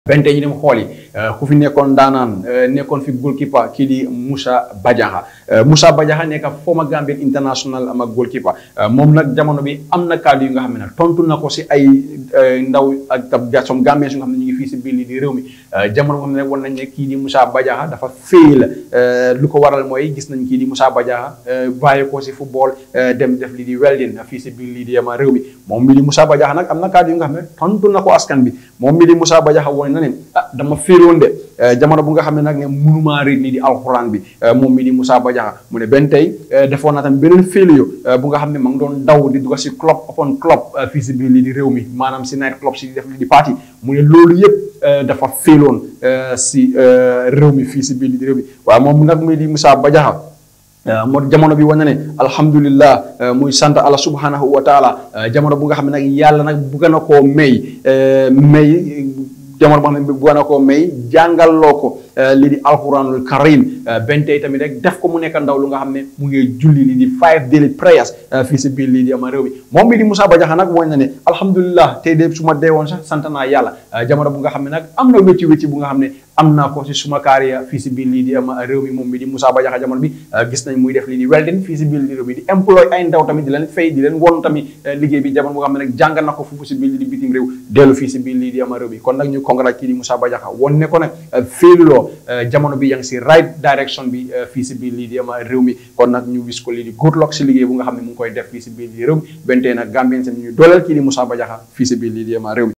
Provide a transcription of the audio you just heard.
bente ñu dem xool yi ku fi nekkoon daanaan nekkoon fi goalkeeper kii di Moussa Badiakha Moussa Badiakha nekk former Gambian international ama goalkeeper moom nag jamono bi am na kàddu yu nga xam ne nag tontu na ko si ay ndaw ak tab gasom Gambien su nga xam ne ñu ngi fii si biir lii di réew mi jamono boo xam ne wan nañ ne kii di Moussa Badiakha dafa féey la lu ko waral mooy gis nañ kii di Moussa Badiakha bàyyi ko si football dem def lii di welding fii si biir lii di ama réew mi moom mi di Moussa Badiakha nag am na kàddu yu nga xam ne tontu na ko askan bi moom mi di Moussa Badiakha woon na ne ah dama féeroon de jamono bu nga xam ne nag ne mënumaa réer lii di alxuraan bi moom mi di Moussa Badiakha mu ne benn tey defoon na tamit beneen féliyo bu nga xam ne ma ngi doon daw di dugg si club upon club fii si biir lii di réew mi maanaam si night club si di def lii di party mu ne loolu yëpp dafa féeloon si réew mi fii si biir lii di réew mi waaye moom nag mi di Moussa Badiakha moo jamono bi wane ne alhamdulillah muy sant Allah subhanahu wa taala jamono bu nga xam ne nag yàlla nag bugg na koo may may jamono boo xam ne bugg na koo may jàngaloo ko lii di alquranul karim benn tey tamit rek def ko mu nekk ndaw lu nga xam ne mu ngi julli lii di five daily prayers fii si biir lii di ama réew mi moom mi di Moussa Badiakha nag woñ na ne alhamdulillah tey de su ma dee woon sax sant naa yàlla jamono bu nga xam ne nag am na wécci wécci bu nga xam ne am naa ko si suma carrière fii si biir lii di ama réew mi moom mi di Moussa Badiakha jamono bi gis nañ muy def lii di welding fii si biir lii di réew mi di employé ay ndaw tamit di leen fay di leen won tamit liggéey bi jamono bu nga xam ne nag jàng na ko foofu si biir lii di bitim réew dellu fii si biir lii di ama réew mi kon nag ñu congrats kii di Moussa Badiakha won ne ko nag féeluloo jamono bi yaa ngi si right direction bi fii si biir lii di ama réew mi kon nag ñu wis ko lii di good luck si liggéey bu nga xam ne mu ngi koy def fii si biir lii di réew mi bentee nag Gambien seen ñu dooleel kii di Moussa Badiakha fii si biir lii di ama réew mi